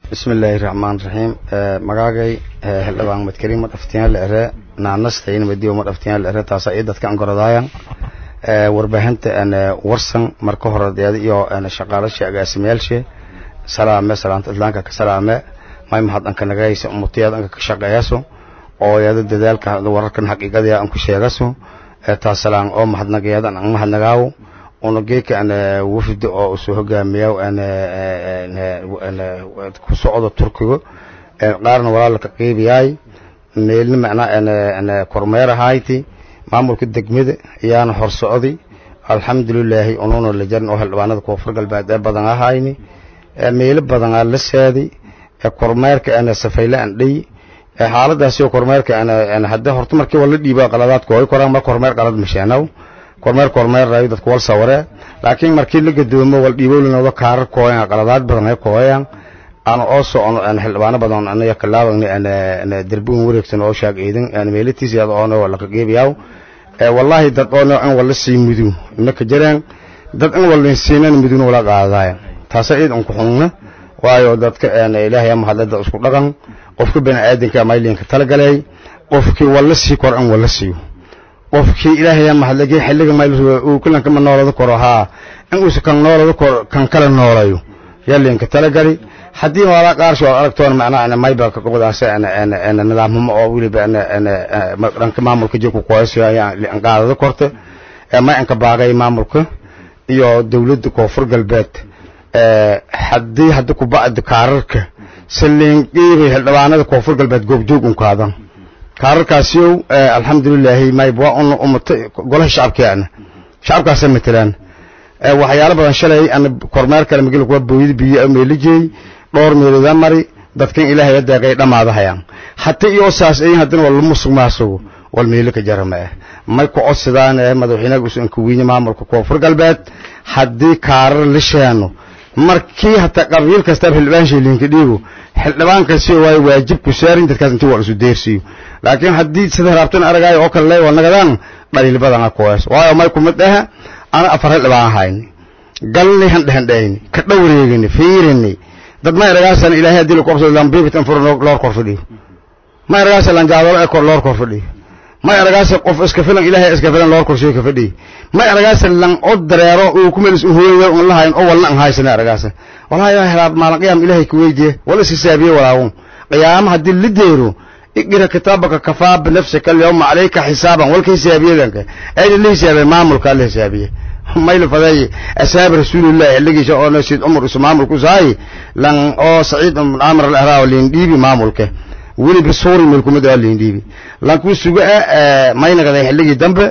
bismi illaahi raxmaan raxiim magaagay xildhibaan madkariin ma dhaftiyan la ere naanastayn madiyo ma dhaftiyan la ere taasa ii dadka an gorodaayan warbaahinta warsan marka hore deeda iyo shaqaalasha agaasimayaalshe salaame salaanta islaanka ka salaame may mahad anka nagaysa umutiyad anka ka shaqeeyaso oo yada dadaalka wararkan xaqiiqadaya an ku sheegaso taasalaan oo mahadnagayadan an mahadnagaawo una geeka an wafdi oo usoo hogaamiya ku socdo turkiga qaarna walaalka qiibiyaay meelna macnaa kormeer ahayti maamulka degmada ayaana hor socday alxamdulilaahi ununa la jarin oo xildhibaanada koonfur galbeed ee badan ahayni meelo badan aa la saaday kormeerka ana safayla an dhey xaaladaasi kormeerka hadde horta markii wala dhiiba qaladaadka way koraan mar kormeer qalad mashaanaw kormeer kormeer rayo dadku wal saware laakiin markii la gadoomo wal dhiibolinooda kaarar kooyan qaladaad badan ay kooyan aan oo socono aan xildhibaano badan anaga kalaabagni ana derbigan wareegsan oo shaag eedan aan meelatiisa yada oo wala ka geebiyaw ee wallahi dad oo aan wala sii mudu inaka jiraan dad aan wala siinan muduna wala qaadaya taas ay aan ku xunna waayo dadka aan ilaahay ama hadda isku dhaqan qofka bani aadanka maylinka talagalay qofkii wala sii kor aan wala siiyo qofkii ilaahay ama hadlagay xilliga mayl uu kulan kama noolada koro haa in uu kan noolada koro kan kala noolayo yalinka talagali haddii wala qaar soo aragtoon macnaa ana mayba ka qodaasa ana ana ana nidaammo oo wiliba ana ana dhanka maamulka jirku qoyso aan qaadada korte ee ma anka baaqay maamulka iyo dawladda koonfur galbeed ee haddii hadda ku bacdi kaararka saliin qiibay xildhibaanada koonfur galbeed goobjoog un kaadan kaararkaasiyow alxamdulilaahi mayb waa un umata golaha shacabkeena shacabkaasa matelaan waxyaalo badan shalay ana kormeer kale magala kuwa booyada biyo meelijey dhowr meeloda mari dadkan ilaahay adeeqay dhamaadahayaan hata iyo saas ay haddana wal musuq maasugo wal meelo ka jarama ah may ku codsadaan madaxweynaha usan ku weyne maamulka koonfur galbeed haddii kaarar la sheeno markii hataa qabiil kasta xildhibaan sheelinka dhiibo xildhibaan kasi way waajib ku saarin dadkaas intii waa isu deersiyo laakiin haddii sida raabtan aragay oo kale waa nagadaan dhaliil badan ah kuwaas waayo may ku mid ah ana afar xildhibaan ahayn galni han dhahan dhayn ka dhowreegni fiirini dad ma aragaasan ilaahay hadii ku qabsado lambiibit an furo loor kor fadhiyo ma aragaasan lan jaadolo ee kor loor kor fadhiyo ma aragaasan qof iska filan ilaahay iska filan loor kor sheeka fadhiyo ma aragaasan lan od dareero uu ku meelis u hooyo oo lahayn oo walna an haysan aragaasan wallahi helaad maalan qiyaam ilaahay ku weydiye wala sisaabiye walaawun qiyaam hadii la deero اقرا كتابك كفى بنفسك اليوم عليك حسابا والك حسابيه ذنك اي اللي حسابيه ماملك اللي حسابيه ما يلفداي اساب رسول الله اللي جاء او نسيد عمر اسم ماملك زاي لان او سعيد بن عمرو الاهراوي اللي نديبي ماملك ولي بصوري ملكو مدى اللي نديبي لان كو سوغا ما ينغدا xilligii dambe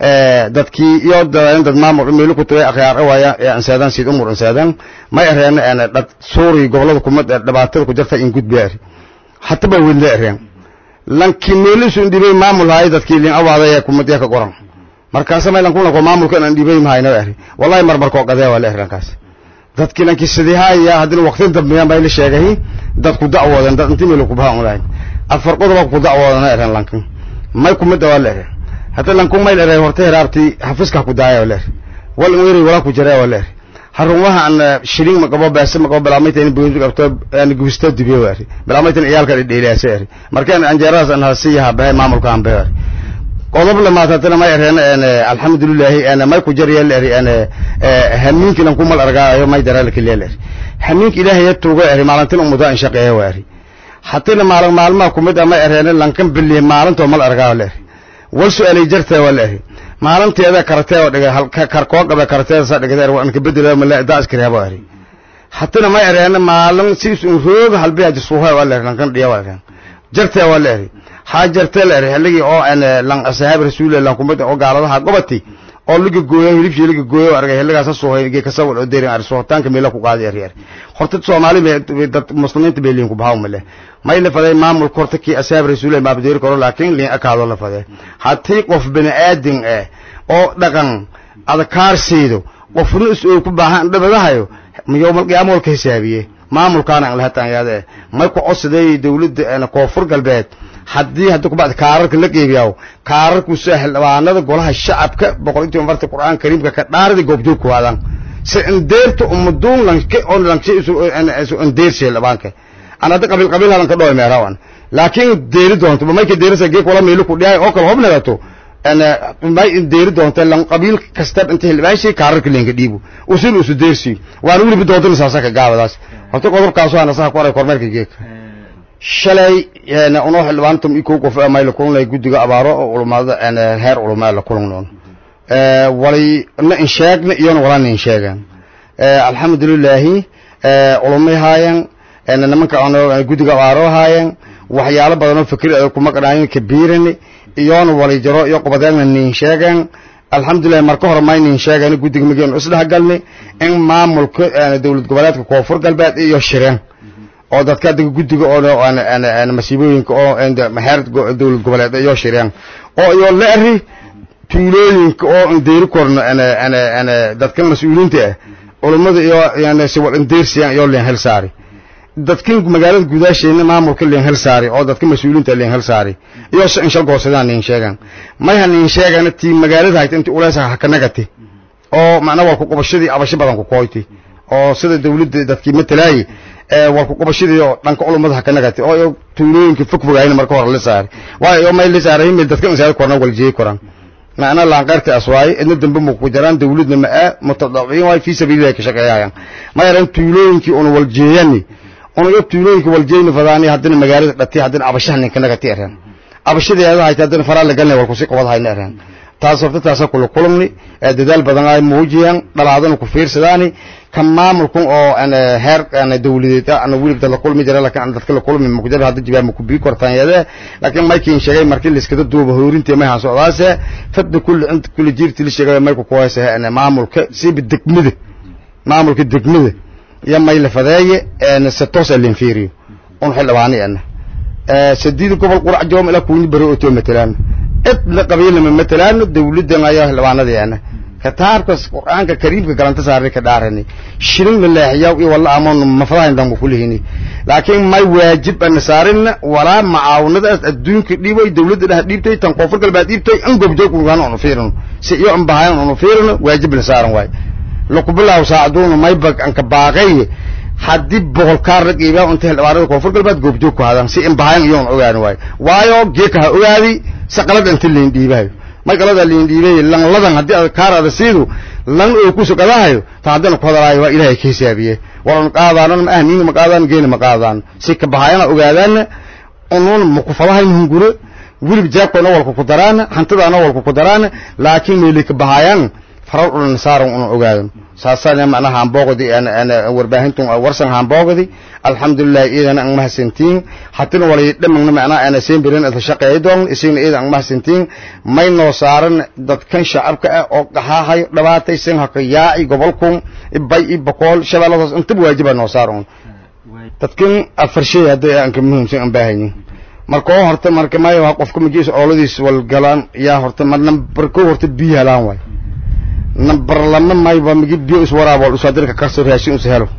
dadkii iyo dad maamul meel ku tagay akhyaar waaya ansaadan sid umur ansaadan ma yareen ana dad suuri gobolada kuma dhibaatada ku jirta in gudbeer hatta ba weyn leereen lankiin meelisu indhibay maamul hay dadkii liin awaadaya kumadiya ka qoran markaas ma lan kuna ko maamulka aan dhibay mahayna ari wallahi marmar ko qadee wala rankaas dadkii lankii sidii haya hadii waqtin dambe bay la sheegay dadku dacwoodan dad intii meel ku baahan lahayn afar qodob ku dacwoodan eran lankin may kumid wala eran hada lanku may eran horta heraabti xafiska ku daaya wala wal weeri wala ku jiraa wala harumaha aan shilin ma qabo baas ma qabo balaamayta in buundi qabto aan guusto dibiyo waari balaamayta iyalka dheelaasay markaan anjeeraas aan hasiyaha baa maamulka aan baa qodob lama taatana ma yareen alxamdulillah ana ma ku jariyay leeri ana haminki lan kumal argaayo ma daral kaleer haminki ilaahay tuuga eri maalintan umada in shaqeeyo waari hatta maalin maalma kumid ama yareen lankan billi maalinto mal argaayo leer wal su'aalay jartay walahi maalinteeda karatee oo dhigay halka karkoo qaba karateeda sa dhigay waan ka bedelo ma la daas kireebo ari hatana ma yareen maalin siis uu roog halbi aad suuhay wala lan dhiya wala jartee wala ari ha jartee la ari haligi oo aan lan ashaab rasuulillah kumada oo gaaladaha gobati oo liga gooyo hilibshi liga gooyo argay hiligaas suuhay ge ka sawir oo deerin ar sootaanka meela ku qaadi ari horta Soomaali dad muslimiinta beelin ku baaw male ma ila faday maamul korta ki ashaab rasuulillah ma badeeri karo laakiin liin akaado la faday hatii qof bini aadin ah oo dhaqan adkaarsiido qofna is ku baahan dhabadahayo yowmal qiyaamo wal ka hisaabiye maamulkaana aan lahataan yaade may ku codsaday dawladda ee koonfur galbeed haddii hadda kubacdi kaararka la qeybiyaw kaararku saaxil dhawaanada golaha shacabka boqol intii marta qur'aan kariimka ka dhaardi goobjoog ku waadan si indeerta ummaduun lanke on lanke isu isu indeersi dhawaanka an hadda qabiil qabiil halan ka dhoy meerawan laakiin deeri doonto ma mayka deerisa geek wala meelu ku dhihay oo kale hobnagato ana may deeri doonto lan qabiil kasta inta hilbaashi kaararka leenka dhiibo usul usu deersi waan wili doonto saasa ka gaabadaas horta qodobkaas waa nasaha ku aray kormeerka geek shalay ana uno xilwaantum iku qof ama la kulunay gudiga abaaro oo ulumada ana heer ulumada la kulunnoon ee wali na in sheegna iyo wala in sheegan ee alxamdulillah ee ulumay haayan ana nimanka ono gudiga abaaro haayan waxyaalo badan oo fikir kuma qadaayin kabiiran iyoona wali jaro iyo qobadeena nin sheegan alxamdulillah marka hore ma nin sheegan gudiga mageen isdhax galnay in maamulka dawlad goboleedka koonfur galbeed iyo shireen oo dadka dadka gudiga oo aan aan masiibooyinka oo heer dawlad goboleed iyo shireen oo iyo la ari tuulooyinka oo aan deeri korno ana ana ana dadka mas'uuliinta ah culimada iyo yani si wal deersiyan iyo leen hel saari dadkan magaalada gudaasheena maamulka leen hel saari oo dadka mas'uuliinta leen hel saari iyo in shal goosadaan leen sheegan may han sheegan tii magaalada hayta intii uleesa ha ka nagati oo macna wal ku qabashadii abasho badan ku kooyti oo sida dawladda dadkii matalaayay ee wal ku qabashadii oo dhanka culimada ha ka nagati oo tuulooyinka fog fogayna marka hore la saari waayo may la saaray meel dadka masaajid korna wal jeey koran macna laan qarti aswaay idna dambe mu ku jiraan dawladna ma ah mutadawin way fi sabiilillah ka shaqeeyaan ma yaran tuulooyinkii oo wal jeeyani oo iyo tuulooyinkii wal jeeyni fadaani haddana magaalada dhati haddana abashahan ninka nagati areen abashadeeda ay haddana faraa la galnay wal ku si qabad hayna areen taas horta taas kula kulumni dadaal badan ay muujiyaan dhalaadana ku fiirsadaani kan maamulkan oo ana heer ana dawladeed ana wiliba la kulmi jira laakiin dadka la kulmi ma ku jira hadda jibaab ku bii kortaan yada laakiin markii sheegay markii la iska duuba hoorintii ma haan socdaase fadda kulli int kulli jirti la sheegay markuu ku haysa ana maamulka si degmada maamulka degmada ya may la fadeeye ana satoos alin fiiriyo on xilwaani ana سديد قبل قرع جوم إلى كوني برؤتو مثلا إطلع قبيلة من مثلا دولة ما ياه لوانا دي أنا كتار كس قرآن كريم كلام تساري كدارني شرين بالله يا والله أمان مفراين دم كلهني لكن ما واجب أن سارنا ولا معاونة الدين كديبه دولة ده ديبتي تنقفر كل بعد ديبتي أنقب جو كلنا أنو فيرن سيئو أم بهاين أنو فيرن واجب نسارن واي لقبلا وساعدون ما يبقى أنك باقي haddii boqol kaar rag iibaa inta hildhibaanada koonfur galbeed goobjoog ku hadaan si imbahayn iyoon ogaan waayo waayo geeka ha ogaadi saqalada inta liin dhiibayo may qalada liin dhiibay lanladan haddii aad kaarada siidu lan oo ku sugadahayo ta haddana ku hadalaayo waa ilaahay ka hisaabiye walan qaadaanan ma ahniina ma qaadaan geena ma qaadaan si ka bahayana ogaadaana unuun ma ku fadahayn hunguro wilib jaabkoona walku ku daraana hantadaana walku ku daraana laakiin meeli ka bahayaan farar ulan saaran una ogaadan saasana macnaha hamboogdi ana warbaahintu warsan hamboogdi alxamdulilah iidana ang mahadsantiin hatina walay dhamagna macnaha ana seenbirin ada shaqeeyo doon isina iidan ang mahadsantiin may noo saaran dadkan shacabka ah oo qaxaahayo dhabaataysan haka yaaci gobolkun bay i boqol shabeelladaas intaba waajiba noo saaran dadkan afar shay hadday aan ka muhiimsan aan baahanyin marka oo horta marka may qofka magiis ooladiis walgalaan yaa horta mar nambar ko horta biyo helaan waay nambar lama mayba migi biyo iswaraabol usaadirka kasoo raashin us helo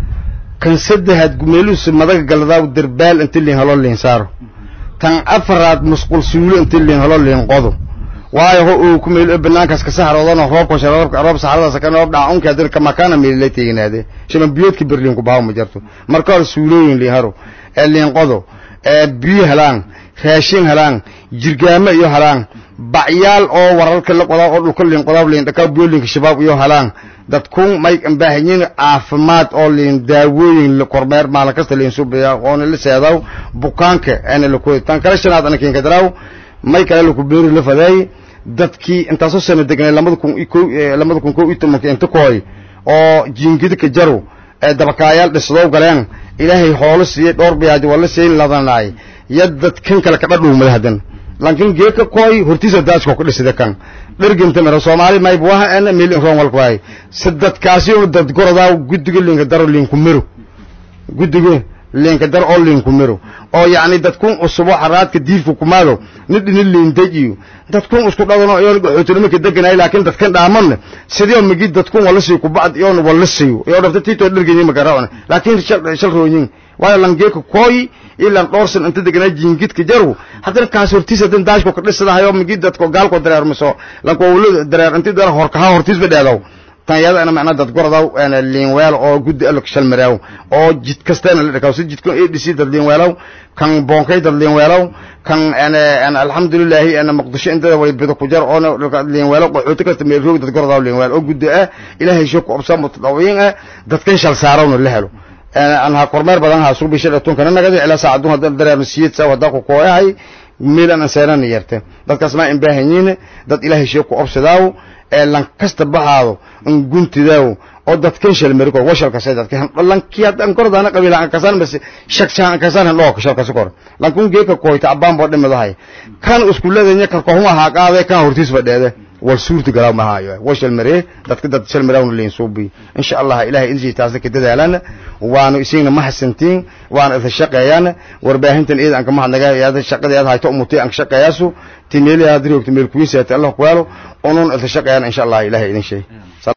kan saddexaad gumeeluus madaga galadaw derbaal inta liin helo liin saaro tan afaraad musqul suulo inta liin helo liin qodo waayo ho uu ku meel banaankaas ka saxroodana roobka sharabka roob saxradaas ka noob dhaca unka dirka makana meel la teeginaade shaban biyoodka berliin ku baaw ma jarto marka hore suulooyin liin haro ee liin qodo ee biyo helaan raashin helaan jirgaamo iyo helaan bacyaal oo wararka la qodaa oo dhulka liin qodaa liin dhakaa biyoolinka shabaab iyo helaan dadkun may baahanyiin caafimaad oo liin daawooyin kormeer maalin kasta liin subiya oona la seedaw bukaanka ana la kooy tan kala shanaad ana kiin kadraaw may kale la ku beeri la faday dadkii intaasoo sano degnay lamada kun lamada kun kow iyo tobanka inta kooy oo jiingida ka jaro ee dabakaayaal dhisdow galeen ilaahay hoolo siiyey dhowr biyaaj wala siin ladanaay ya dadkan kale kadha dhuumada hadan laakiin geeka kooy hortiisa daajko ku dhisida kan dherginta mara soomaali mayb waha ana meel in roon walku waay sadadkaasi oo dad gorodaa guddiga linka daro linku miro guddiga linka dar oo linku miro oo yacni dadkun usubo xaraadka diifka kumaado nid ini liindajiyo dadkun isku dhadano iyoon qaxootinimo ka deganay laakiin dadkan dhaamanne sidii migi dadkun wala sii kubacd iyoon wala siiyo iyo dhabta tiitoo dhergenyi magaraona laakiin shal rooyin waayo langeeka kooyi ilan dhowrsan inta deganaa jiingidka jaru haddana kaas hortiis hadan daashko ka dhisadahayo migi dadko gaalko dareermiso lanko wula dareer inti dara horkaha hortiisba dheedow tan iyadana macnaa dad gordaw liinweel oo guddi alok shalmaraaw oo jid kasteena la dhakaw si jidkan adc dad liinweelaw kan boonkay dad liinweelaw kan alxamdulilaahi muqdisho intada wali bido ku jar oo liinweelaw qaxooti kasta meelroog dad gordaw liinweel oo guddi ah ilaahay shoo ku obsa mutadawiin ah dadkan shal saarawna la helo anha kormeer badan ha suubi shil tunkana nagadi ilaa saacadu hadda dareer siyid sa wada ku kooyahay miilan ansaanan yarte dadkaas ma in baahanyiin dad ilaahay shoo ku obsadaaw ee lan kasta baxaado in guntidaaw oo dadkan shal mari kor washal ka sayda kan lan ki hadan kordana qabila an kasan bas shak shan kasan loo ka shal kor lan kun geeka kooyta abaan bo dhimadahay kan iskuuladanya ka ko huma ha qaade kan hortiis fadheede wal suurta galaa ma hayo washal mari dadka dad shal marawn leen suubi insha Allah ilaahay injii taas ka dadaalana waanu isina ma hasantiin waana idin shaqeeyaan warbaahintan iyada an kama hadnaga iyada shaqadeeda hayto umutay an shaqeeyaasu tineeli hadii ogto meel kuwiisa Allah ku yaalo onon idin shaqeeyaan insha Allah ilaahay idin sheey